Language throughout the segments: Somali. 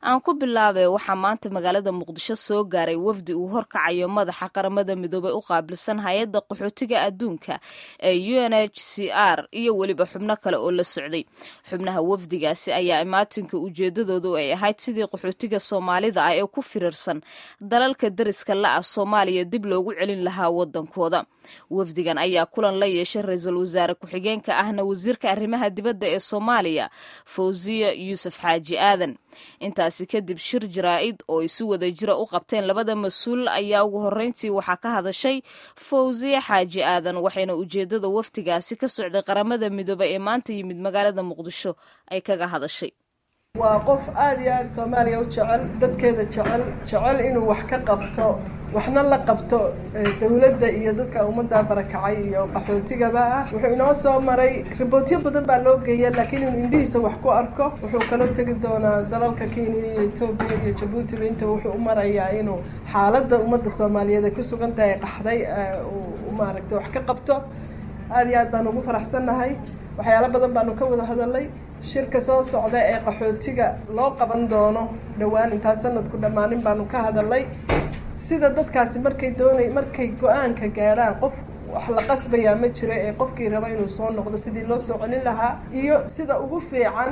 aan ku bilaabay waxaa maanta magaalada muqdisho soo gaaray wafdi uu horkacayo madaxa qaramada midoobey u qaabilsan hay-adda qaxootiga adduunka ee u n h c r iyo weliba xubno kale oo la socday xubnaha wafdigaasi ayaa imaatinka ujeedadoodu ay ahayd sidii qaxootiga soomaalida ah ee ku firirsan dalalka dariska la-ah soomaaliya dib loogu celin lahaa wadankooda wafdigan ayaa kulan la yeeshay ra-iisul wasaare ku-xigeenka ahna wasiirka arrimaha dibadda ee soomaaliya fawziya yuusuf xaaji aadan intaasi kadib shir jaraa-id oo isu wada jira u qabteen labada mas-uul ayaa ugu horreyntii waxaa ka hadashay fawziya xaaji aadan waxayna ujeeddada wafdigaasi ka socday qaramada midoobe ee maanta yimid magaalada muqdisho ay kaga hadashay waa qof aada iyo aada soomaaliya u jecel dadkeeda jecel jecel inuu wax ka qabto waxna la qabto dowladda iyo dadka ummadda barakacay iyo qaxootigaba ah wuxuu inoo soo maray ribootyo badan baa loo geeya laakiin inuu indhihiisa wax ku arko wuxuu kaloo tegi doonaa dalalka kenya iyo etoobiya iyo jabuutiba inta wuxuu u marayaa inuu xaaladda ummadda soomaaliyeed ay ku sugan tahay qaxday uu maaragtay wax ka qabto aada iyo aad baan ugu faraxsannahay waxyaalo badan baanu ka wada hadalnay shirka soo socda ee qaxootiga loo qaban doono dhowaan intaan sanadku dhammaanin baanu ka hadalnay sida dadkaasi markay doonay markay go-aanka gaadhaan qof wax la qasbayaa ma jiro ee qofkii raba inuu soo noqdo sidii loo soo celin lahaa iyo sida ugu fiican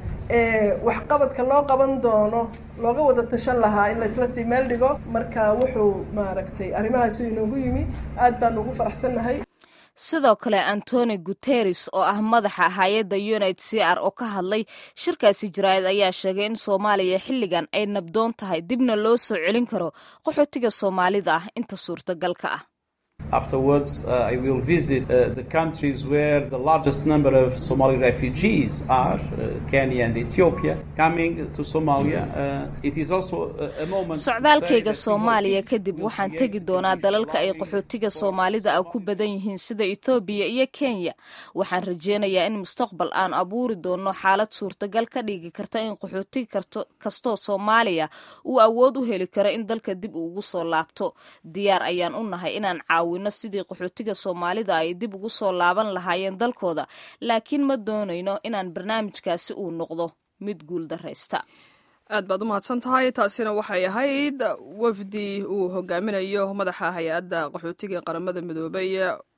ee waxqabadka loo qaban doono looga wada tashan lahaa in laysla sii meel dhigo marka wuxuu maaragtay arrimahaasi inoogu yimi aad baan ugu faraxsannahay sidoo kale antoni guteres oo ah madaxa hay-adda unit c r oo ka hadlay shirkaasi jaraa'id ayaa sheegay in soomaaliya xilligan ay nabdoon tahay dibna loo soo celin karo qaxootiga soomaalida ah inta suurtagalka ah Afterwards, uh, I will visit uh, the countries where the largest number of Somali refugees are, uh, Kenya and Ethiopia, coming to Somalia. it is also a moment. socdaalkayga soomaaliya kadib waxaan tegi doonaa dalalka ay qaxootiga soomaalida ah ku badan yihiin sida ethoobiya iyo kenya waxaan rajeynayaa in mustaqbal aan abuuri doono xaalad suurtagal ka dhigi karta in qaxooti kastoo soomaaliya uu awood u heli karo in dalka dib ugu soo laabto diyaar ayaan u nahay inaan caawino sidii qaxootiga soomaalida ay dib ugu soo laaban lahaayeen dalkooda laakiin ma doonayno inaan barnaamijkaasi uu noqdo mid guul daraysta aad baad u mahadsan tahay taasina waxay ahayd wafdi uu hogaaminayo madaxa hay-adda qaxootiga qaramada midoobey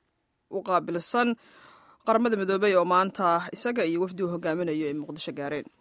u qaabilsan qaramada midoobey oo maanta isaga iyo wafdi uu hogaaminayo ay muqdisho gaareen